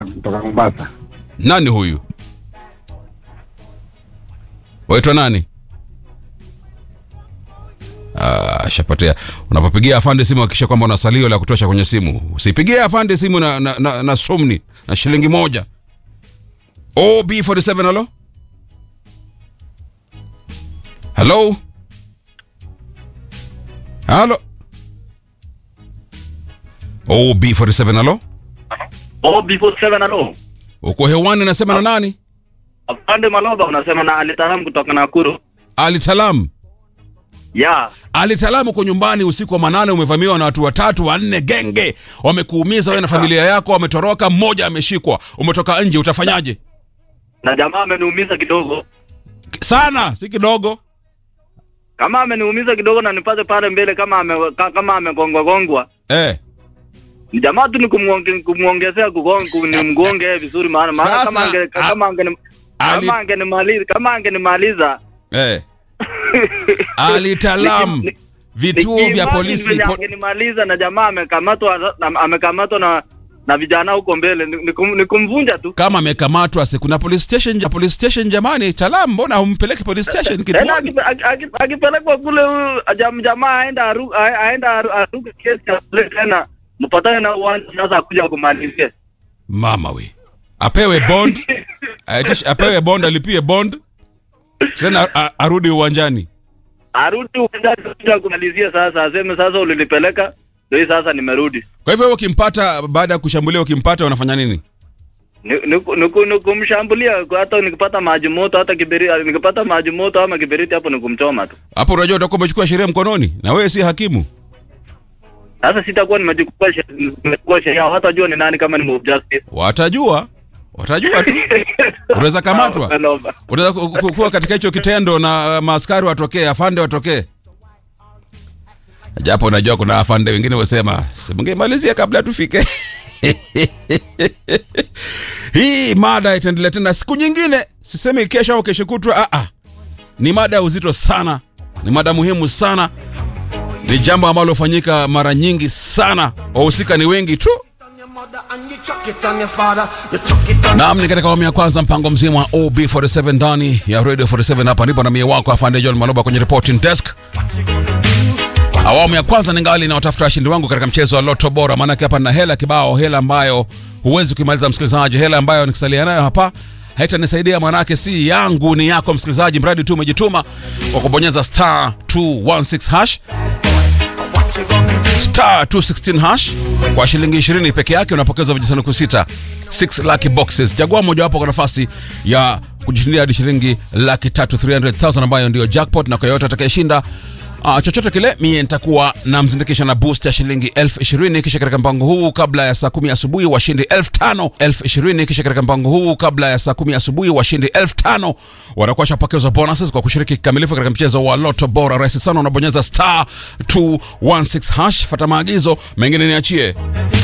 kutoka Mombasa. Nani huyu? Waitwa nani? Ah, shapatia. Unapopigia afande simu hakikisha kwamba una salio la kutosha kwenye simu. Usipigie afande simu na, na, na, na somni na shilingi moja. OB47 halo? Halo? Halo? OB47 halo? Oh, before seven alo. Uko hewani nasema na nani? Afande Maloba unasema na alitaram kutoka Nakuru. Ali Talam. Ya. Ali Talam uko nyumbani usiku wa manane, umevamiwa na watu watatu wanne, genge wamekuumiza wewe na familia yako, wametoroka, mmoja ameshikwa, umetoka nje, utafanyaje? Na jamaa ameniumiza kidogo. Sana, si kidogo. Kama ameniumiza kidogo na nipate pale mbele kama ame, ka- kama amegongwa gongwa. Eh, Ni jamaa tu ni kumuonge- kumuongezea kugonga ni mgonge vizuri maana maana Sasa, kama ange a- kama angeni Ali- kama angenimaliza kama angenimaliza eh. Ali Talam, Niki- vituo vya Nikiimagine polisi venye po, angenimaliza na jamaa amekamatwa na amekamatwa na na vijana huko mbele ni, ni, kum, ni kumvunja tu. kama amekamatwa si kuna police station, police station jamani. Talam, mbona humpeleki police station Tena kituoni? akipe- aki- aki- akipelekwa kule huyu jam- jamaa aenda aru- a- aenda aru- aruke kesi ya kule tena mpatane na uwanja sasa akuja kumalizia. Mama we, apewe bond, aitishe- apewe bond, alipie bond tena a- arudi uwanjani. Arudi uwanjani kuja kumalizia sasa aseme sasa ulinipeleka ndio hii sasa nimerudi. Kwa hivyo wewe ukimpata baada ya kushambulia, ukimpata unafanya nini? Ni- ni- ni ku- ni kumshambulia hata nikipata maji moto hata kiberiti nikipata maji moto ama kiberiti hapo ni kumchoma tu. Hapo unajua utakuwa umechukua sheria mkononi, na wewe si hakimu. Sasa sitakuwa nimechukua she- nimechukua sheria hawatajua ni nani kama ni mob justice. Watajua, watajua tu. Unaweza kamatwa, Naomba. unaweza ku- ku- kuwa katika hicho kitendo na uh, maaskari watokee, afande watokee. Japo unajua kuna afande wengine wasema simngemalizia kabla tufike. Hii mada itaendelea tena siku nyingine, sisemi kesho au kesho kutwa. Ah, ah. Ni mada ya uzito sana, ni mada muhimu sana, ni jambo ambalo hufanyika mara nyingi sana, wahusika ni wengi tu. on your mother and you chuck it on your father. You chuck it on Naam, ni katika awamu ya kwanza mpango mzima wa OB47 ndani ya Radio 47 hapa ndipo na mie wako afande John Maloba kwenye reporting desk. Awamu ya kwanza ningali na watafuta washindi wangu katika mchezo wa Lotto Bora, maanake hapa na hela kibao, hela ambayo huwezi kuimaliza msikilizaji, hela ambayo nikisalia nayo hapa haitanisaidia manake si yangu, ni yako msikilizaji, mradi tu umejituma kwa kubonyeza star 216 hash what you gonna do. star 216 hash kwa shilingi 20 peke yake unapokeza vijisanduku sita 6 lucky boxes chagua mojawapo kwa nafasi ya kujishindia hadi shilingi laki tatu 300000 ambayo ndio jackpot na kwa yoyote atakayeshinda Uh, chochote kile mie nitakuwa namzindikisha na boost ya shilingi elfu ishirini kisha katika mpango huu kabla ya saa kumi asubuhi washindi elfu tano elfu ishirini kisha katika mpango huu kabla ya saa kumi asubuhi washindi elfu tano watakuwa shapokezwa bonuses kwa kushiriki kikamilifu katika mchezo wa loto bora rahisi sana unabonyeza star 216 hash fata maagizo mengine niachie